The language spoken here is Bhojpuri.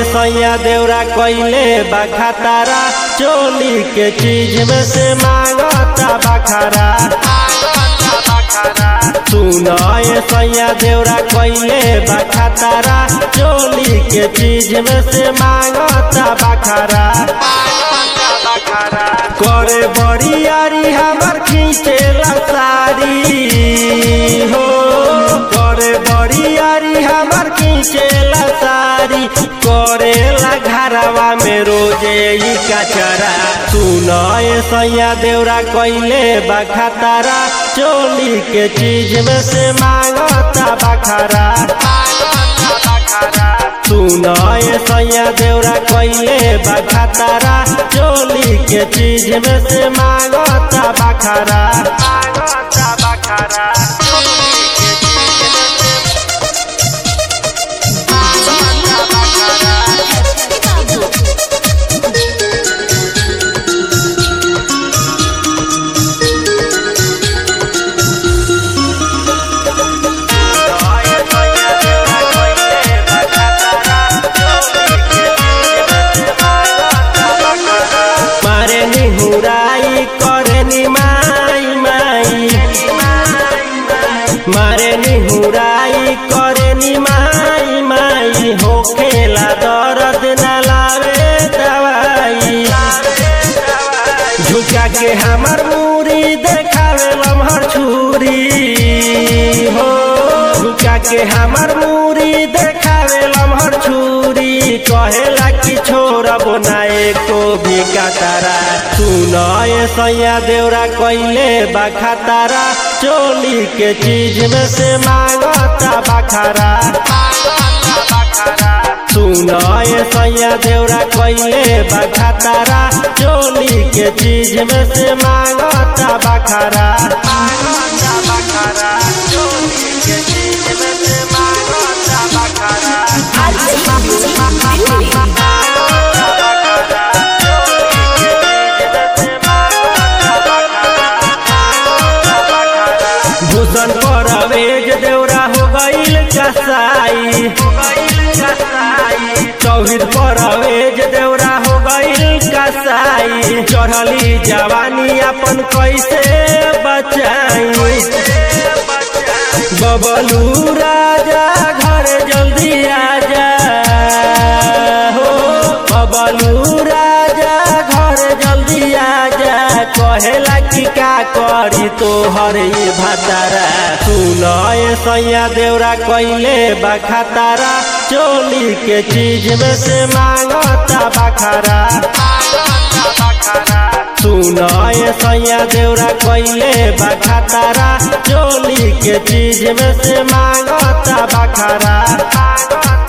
सैया देवरा कैले बखातारा चोली के चीज में से मांगता बखारा सुनाए सैया देवरा कैले बखातारा चोली के चीज में से मांगता बखारा करे बरियारी हमर खींचेला सारी हो करे बरियारी हमर खींचेला सारी करेला घरवा में रोजे ई कचरा सुनाए सैया देवरा कैले बखातारा चोली के चीज में से मांगता बखारा सुनाए सैया देवरा कैले बखातारा चोली के चीज में से मांगता बखारा मांगता बखारा मारे निहुराई करे नि माई माई मारे निहुराई करे नि माई माई होखेला दर्द न लावे दवाई झुका के हमर मूरी देखावे लम्हर छुरी हो झुका के हमर मूरी देखावे लम्हर छुरी कहेला कि छोड़ब ना एको भी कतारा सुनाए सैया देवरा कैले बखातारा चोली के चीज में से मांगता बखारा सुनाए सैया देवरा कैले बखातारा चोली के चीज में से मांगता बखारा मांगता बखारा चोली के चीज में से मांगता बखारा भूषण पर अवेज देवरा हो गईल कसाई चौहिद पर अवेज देवरा हो गईल कसाई चढ़ली जवानी अपन कैसे बचाई बबलू राजा घर जल्दी आजा हो बबलू राजा घर जल्दी आजा कहेला कि का करी तोहर ई भतारा सुनाए सैया देवरा कैले बखातारा चोली के चीज में से मांगता बखारा सुनाए सैया देवरा कैले बखातारा चोली के चीज में से मांगता बखारा